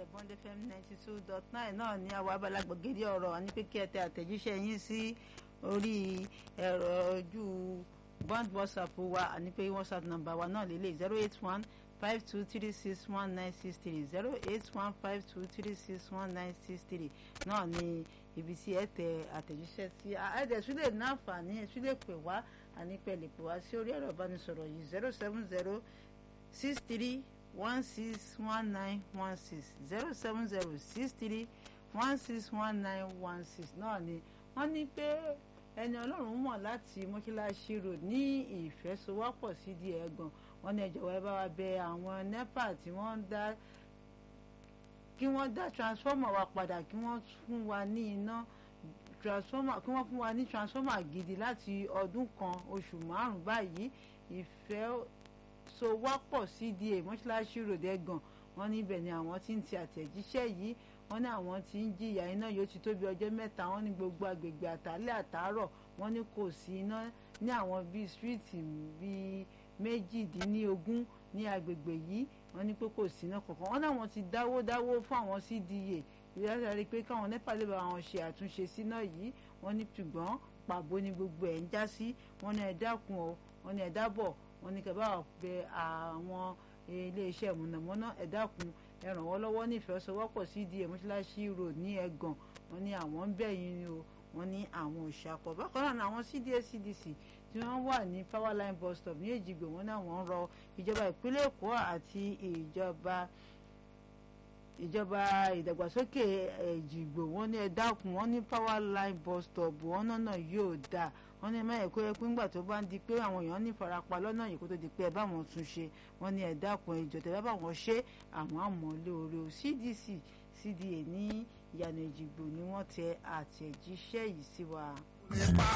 iléeṣẹ́ bond fm ninety two dot nine náà ní àwọn abala gbọ̀gede ọ̀rọ̀ àní pé kí ẹ tẹ àtẹ̀jíṣẹ́ yín sí orí ẹ̀rọ ojú bond whatsapp wa àní pé whatsapp number wa náà lélẹ̀ zero eight one five two three six one nine six three zero eight one five two three six one nine six three náà ní ibi tí ẹ tẹ àtẹ̀jíṣẹ́ sí ẹ̀ẹ́dẹ̀ tún lè ní àǹfààní ẹ̀ tún lè pè wá àní pẹ̀ lè pè wá sí orí ẹ̀rọ ìbánisọ̀rọ̀ yìí zero seven zero six three one six one nine one six zero seven zero six three one six one nine one six náà ni wọ́n ní pé ẹni ọlọ́run mọ̀ láti mọ́ṣáláṣí road ní ìfẹ́sowọ́pọ̀ sídìí ẹ̀gàn wọ́n ní ẹ jọ̀wọ́ ẹ bá wa bẹ àwọn nepa tí wọ́n ń dá kí wọ́n dá transformer wa padà kí wọ́n fún wa ní iná transformer kí wọ́n fún wa ní transformer gidi láti ọdún kan oṣù márùn-ún báyìí ìfẹ́ so wápọ̀ cda mọ́ṣáláṣí road ẹ̀gàn wọ́n níbẹ̀ ni àwọn tí ń ti àtẹ̀jíṣẹ́ yìí wọ́n ní àwọn tí ń jìyà iná yóò ti tó bí ọjọ́ mẹ́ta wọ́n ní gbogbo agbègbè àtàlẹ́ àtàárọ̀ wọ́n ní kò sí iná ní àwọn bíi stíríìtì bíi méjìdínlógún ní agbègbè yìí wọ́n ní pé kò sí iná kankan wọ́n náwọn ti dáwó dáwó fún àwọn cda ìrẹsì rí pé káwọn nepa lè bá wọn ṣe àtúnṣe síná yìí wọ́n ní ṣùgbọ́n pàbó ni gbogbo ẹ̀ ń já sí wọ́n ní ẹ dákun o wọ́n ní ẹ dábọ̀ wọ́n ní kẹ́ bá wà bẹ àwọn iléeṣẹ́ mọ̀nàmọ́ná ẹ dákun ẹ ràn wọ́n lọ́wọ́ ní ìfẹsọ̀wọ́pọ̀ cda mọ́ṣáláṣí road ní ẹ̀gàn wọ́n ní àwọn ń bẹ̀ yín ni o wọ́n ní àwọn òṣàpọ̀ bákan náà àwọn cda cdc tí wọ́n wà ní powerline bus stop ní èjìgbò wọ́n náà wọ́n rọ ìjọba ìpínlẹ̀ èkó àti ìjọba ìjọba ìdàgbàsókè èjìgbò wọ́n ní ẹ dákun wọ́n ní powerline bus stop wọ́n náà yóò dáa wọ́n ní ẹ̀mọ́ ẹ̀kọ́ ẹ̀kú ńgbà tó bá ń di pé àwọn èèyàn ní ìfarapa lọ́nà yìí kó tó di pé ẹ bá wọn tún ṣe wọ́n ní ẹ dákun ẹjọ́ tẹ́ bá bá wọn ṣe àwọn àmọ́ lóore o cdc cda ní ìyànà ìjìgbò ni wọ́n tẹ àtẹ̀jíṣẹ́ yìí sí wa.